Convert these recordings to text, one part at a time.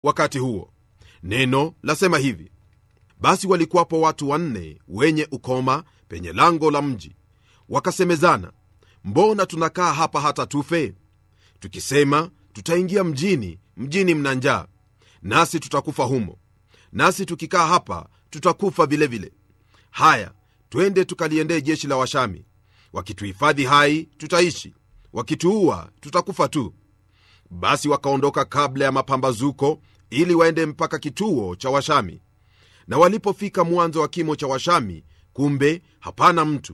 wakati huo neno lasema hivi basi walikuwapo watu wanne wenye ukoma penye lango la mji wakasemezana mbona tunakaa hapa hata tufe tukisema tutaingia mjini mjini mna njaa nasi tutakufa humo nasi tukikaa hapa tutakufa vilevile vile. haya twende tukaliendee jeshi la washami wakituhifadhi hai tutaishi wakituua tutakufa tu basi wakaondoka kabla ya mapambazuko ili waende mpaka kituo cha washami na walipofika mwanzo wa kimo cha washami kumbe hapana mtu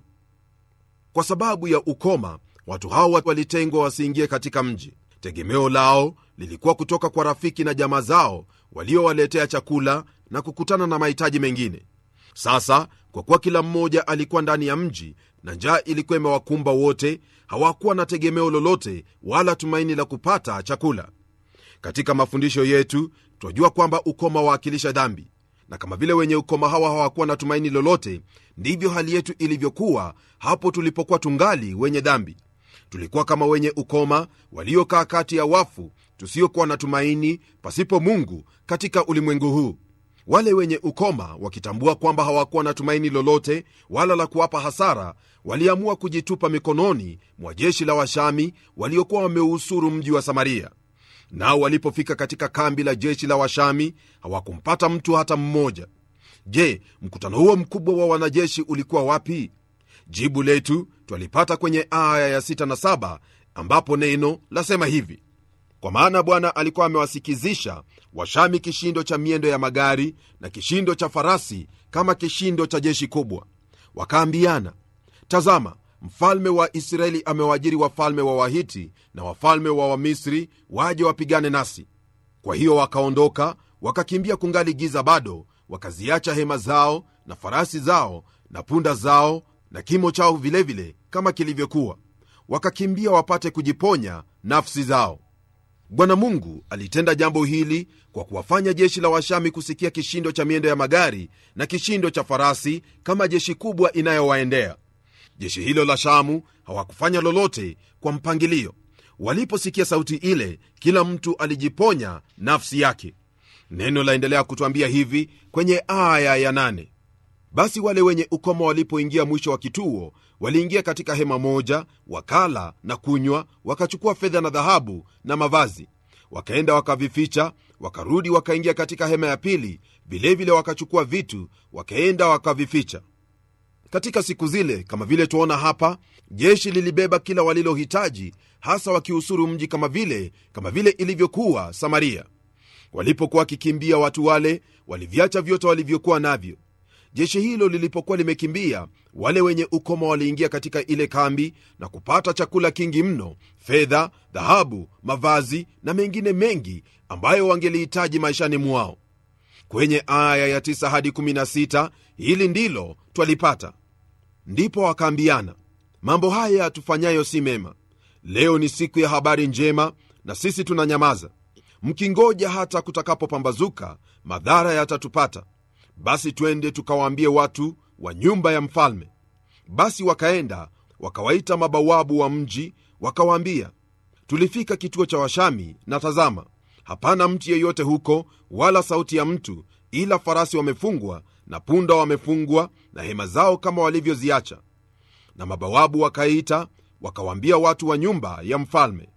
kwa sababu ya ukoma watu hao walitengwa wasiingie katika mji tegemeo lao lilikuwa kutoka kwa rafiki na jamaa zao waliowaletea chakula na kukutana na mahitaji mengine sasa kwa kuwa kila mmoja alikuwa ndani ya mji na njaa ilikuwa imewakumba wote hawakuwa na tegemeo lolote wala tumaini la kupata chakula katika mafundisho yetu twajua kwamba ukoma waakilisha dhambi na kama vile wenye ukoma hawa hawakuwa na tumaini lolote ndivyo hali yetu ilivyokuwa hapo tulipokuwa tungali wenye dhambi tulikuwa kama wenye ukoma waliokaa kati ya wafu tusiokuwa na tumaini pasipo mungu katika ulimwengu huu wale wenye ukoma wakitambua kwamba hawakuwa na tumaini lolote wala la kuwapa hasara waliamua kujitupa mikononi mwa jeshi la washami waliokuwa wameusuru mji wa samaria nao walipofika katika kambi la jeshi la washami hawakumpata mtu hata mmoja je mkutano huo mkubwa wa wanajeshi ulikuwa wapi jibu letu twalipata kwenye aya ya 6 na 7 ambapo neno lasema hivi kwa maana bwana alikuwa amewasikizisha washami kishindo cha miendo ya magari na kishindo cha farasi kama kishindo cha jeshi kubwa wakaambiana tazama mfalme wa israeli amewaajiri wafalme wa wahiti na wafalme wa wamisri waje wapigane nasi kwa hiyo wakaondoka wakakimbia kungali giza bado wakaziacha hema zao na farasi zao na punda zao na kimo chao vilevile vile, kama kilivyokuwa wakakimbia wapate kujiponya nafsi zao bwana mungu alitenda jambo hili kwa kuwafanya jeshi la washami kusikia kishindo cha miendo ya magari na kishindo cha farasi kama jeshi kubwa inayowaendea jeshi hilo la shamu hawakufanya lolote kwa mpangilio waliposikia sauti ile kila mtu alijiponya nafsi yake neno laendelea kutwambia hivi kwenye aya ya nane basi wale wenye ukoma walipoingia mwisho wa kituo waliingia katika hema moja wakala na kunywa wakachukua fedha na dhahabu na mavazi wakaenda wakavificha wakarudi wakaingia katika hema ya pili vilevile wakachukua vitu wakaenda wakavificha katika siku zile kama vile tuona hapa jeshi lilibeba kila walilohitaji hasa wakiusuru mji kama vile kama vile ilivyokuwa samaria walipokuwa wakikimbia watu wale waliviacha vyote walivyokuwa navyo jeshi hilo lilipokuwa limekimbia wale wenye ukoma waliingia katika ile kambi na kupata chakula kingi mno fedha dhahabu mavazi na mengine mengi ambayo wangelihitaji maishani mwao kwenye aya ya 9 hadi 16 hili ndilo twalipata ndipo wakaambiana mambo haya tufanyayo si mema leo ni siku ya habari njema na sisi tunanyamaza mkingoja hata kutakapopambazuka madhara yatatupata basi twende tukawaambie watu wa nyumba ya mfalme basi wakaenda wakawaita mabawabu wa mji wakawaambia tulifika kituo cha washami na tazama hapana mtu yeyote huko wala sauti ya mtu ila farasi wamefungwa na punda wamefungwa na hema zao kama walivyoziacha na mabawabu wakaita wakawaambia watu wa nyumba ya mfalme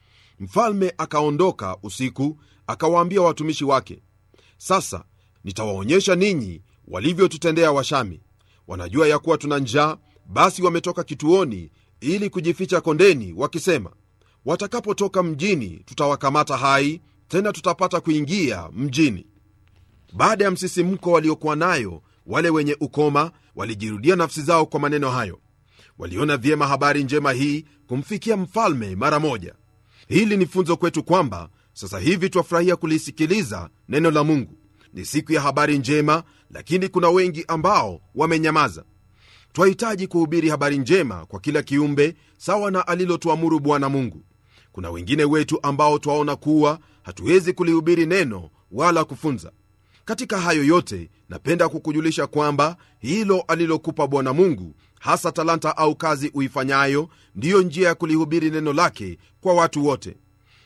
mfalme akaondoka usiku akawaambia watumishi wake sasa nitawaonyesha ninyi walivyotutendea washami wanajua ya kuwa tuna njaa basi wametoka kituoni ili kujificha kondeni wakisema watakapotoka mjini tutawakamata hai tena tutapata kuingia mjini baada ya msisimko waliokuwa nayo wale wenye ukoma walijirudia nafsi zao kwa maneno hayo waliona vyema habari njema hii kumfikia mfalme mara moja hili ni funzo kwetu kwamba sasa hivi twafurahia kulisikiliza neno la mungu ni siku ya habari njema lakini kuna wengi ambao wamenyamaza twahitaji kuhubiri habari njema kwa kila kiumbe sawa na alilotuamuru bwana mungu kuna wengine wetu ambao twaona kuwa hatuwezi kulihubiri neno wala kufunza katika hayo yote napenda kukujulisha kwamba hilo alilokupa bwana mungu hasa talanta au kazi uifanyayo ndiyo njia ya kulihubiri neno lake kwa watu wote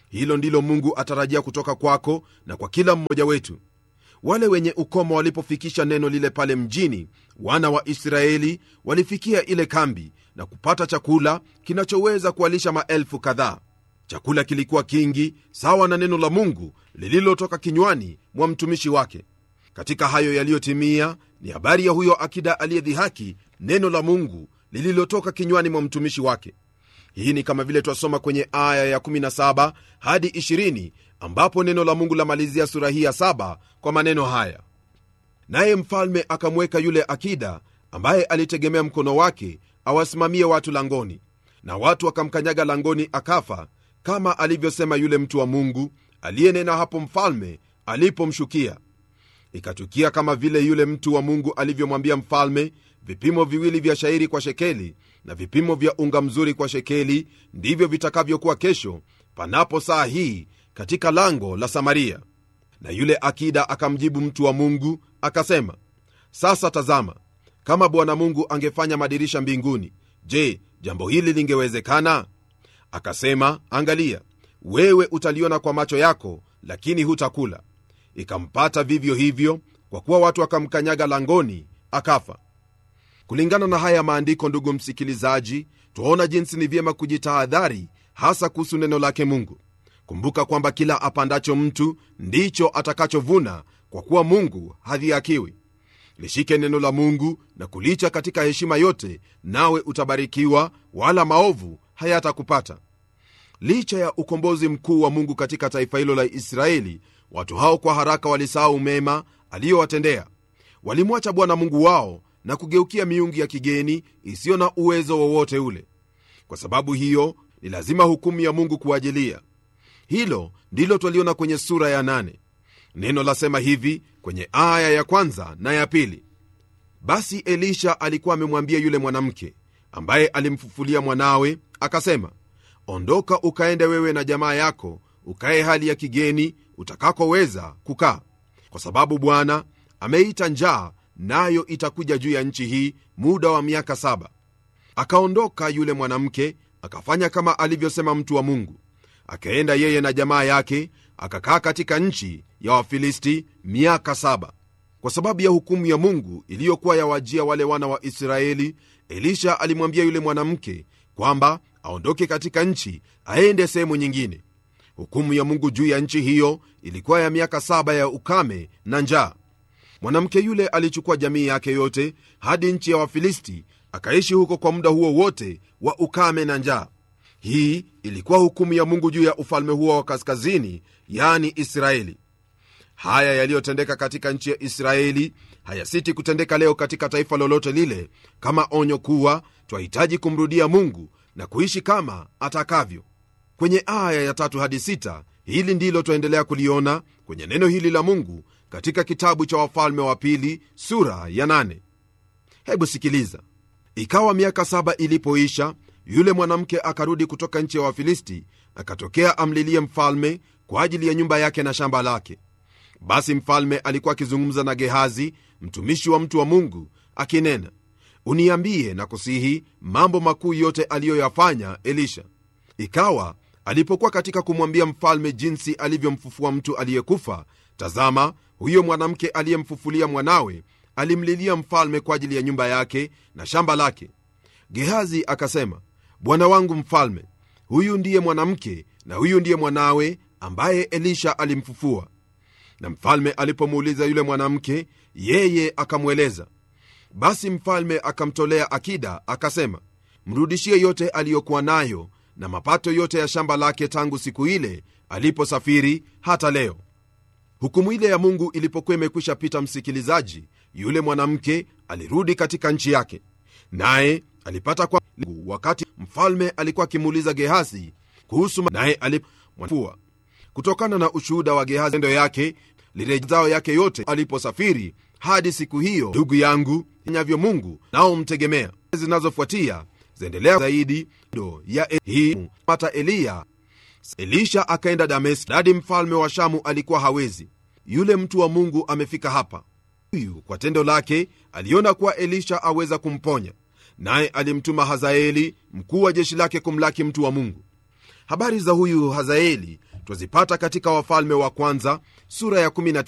hilo ndilo mungu atarajia kutoka kwako na kwa kila mmoja wetu wale wenye ukoma walipofikisha neno lile pale mjini wana wa israeli walifikia ile kambi na kupata chakula kinachoweza kuwalisha maelfu kadhaa chakula kilikuwa kingi sawa na neno la mungu lililotoka kinywani mwa mtumishi wake katika hayo yaliyotimia ni habari ya huyo akida aliyedhihaki neno la mungu lililotoka kinywani mwa mtumishi wake hii ni kama vile twasoma kwenye aya ya 17 hadi 20 ambapo neno la mungu lamalizia sura hii ya 7 kwa maneno haya naye mfalme akamweka yule akida ambaye alitegemea mkono wake awasimamie watu langoni na watu wakamkanyaga langoni akafa kama alivyosema yule mtu wa mungu aliyenena hapo mfalme alipomshukia ikatukia kama vile yule mtu wa mungu alivyomwambia mfalme vipimo viwili vya shairi kwa shekeli na vipimo vya unga mzuri kwa shekeli ndivyo vitakavyokuwa kesho panapo saa hii katika lango la samaria na yule akida akamjibu mtu wa mungu akasema sasa tazama kama bwana mungu angefanya madirisha mbinguni je jambo hili lingewezekana akasema angalia wewe utaliona kwa macho yako lakini hutakula ikampata vivyo hivyo kwa kuwa watu wakamkanyaga langoni akafa kulingana na haya maandiko ndugu msikilizaji twaona jinsi ni vyema kujitahadhari hasa kuhusu neno lake mungu kumbuka kwamba kila apandacho mtu ndicho atakachovuna kwa kuwa mungu hadhiakiwi lishike neno la mungu na kulicha katika heshima yote nawe utabarikiwa wala maovu hayatakupata licha ya ukombozi mkuu wa mungu katika taifa hilo la israeli watu hao kwa haraka walisahau mema aliyowatendea walimwacha bwana mungu wao na kugeukia miungu ya kigeni isiyo na uwezo wowote ule kwa sababu hiyo ni lazima hukumu ya mungu kuajilia hilo ndilo twaliona kwenye sura ya nane neno lasema hivi kwenye aya ya kwanza na ya pili basi elisha alikuwa amemwambia yule mwanamke ambaye alimfufulia mwanawe akasema ondoka ukaende wewe na jamaa yako ukaye hali ya kigeni utakakoweza kukaa kwa sababu bwana ameita njaa nayo itakuja juu ya nchi hii muda wa miaka saba akaondoka yule mwanamke akafanya kama alivyosema mtu wa mungu akaenda yeye na jamaa yake akakaa katika nchi ya wafilisti miaka saba kwa sababu ya hukumu ya mungu iliyokuwa yawajia wale wana wa israeli elisha alimwambia yule mwanamke kwamba aondoke katika nchi aende sehemu nyingine hukumu ya mungu juu ya nchi hiyo ilikuwa ya miaka saba ya ukame na njaa mwanamke yule alichukua jamii yake yote hadi nchi ya wafilisti akaishi huko kwa muda huo wote wa ukame na njaa hii ilikuwa hukumu ya mungu juu ya ufalme huo wa kaskazini yani israeli haya yaliyotendeka katika nchi ya israeli hayasiti kutendeka leo katika taifa lolote lile kama onyo kuwa twahitaji kumrudia mungu na kuishi kama atakavyo kwenye aya ya tatu hadi sita hili ndilo twaendelea kuliona kwenye neno hili la mungu katika kitabu cha wafalme wa pili sura ya nane. hebu sikiliza ikawa miaka saba ilipoisha yule mwanamke akarudi kutoka nchi ya wafilisti akatokea amlilie mfalme kwa ajili ya nyumba yake na shamba lake basi mfalme alikuwa akizungumza na gehazi mtumishi wa mtu wa mungu akinena uniambie na kusihi mambo makuu yote aliyoyafanya elisha ikawa alipokuwa katika kumwambia mfalme jinsi alivyomfufua mtu aliyekufa tazama huyo mwanamke aliyemfufulia mwanawe alimlilia mfalme kwa ajili ya nyumba yake na shamba lake gehazi akasema bwana wangu mfalme huyu ndiye mwanamke na huyu ndiye mwanawe ambaye elisha alimfufua na mfalme alipomuuliza yule mwanamke yeye akamweleza basi mfalme akamtolea akida akasema mrudishie yote aliyokuwa nayo na mapato yote ya shamba lake tangu siku ile aliposafiri hata leo hukumu ile ya mungu ilipokuwa imekwisha pita msikilizaji yule mwanamke alirudi katika nchi yake naye alipata kwa wakati mfalme alikuwa akimuuliza gehazi kuhusu naye alipua kutokana na ushuhuda wa gehazi endo yake lirejao yake yote aliposafiri hadi siku hiyo ndugu yangu nyavyo mungu nao mtegemea zinazofuatia zaendelea zaidi ndo ya e- hii pata eliya elisha akaenda dameski hadi mfalme wa shamu alikuwa hawezi yule mtu wa mungu amefika hapa huyu kwa tendo lake aliona kuwa elisha aweza kumponya naye alimtuma hazaeli mkuu wa jeshi lake kumlaki mtu wa mungu habari za huyu hazaeli twazipata katika wafalme wa kwanza sura ya 19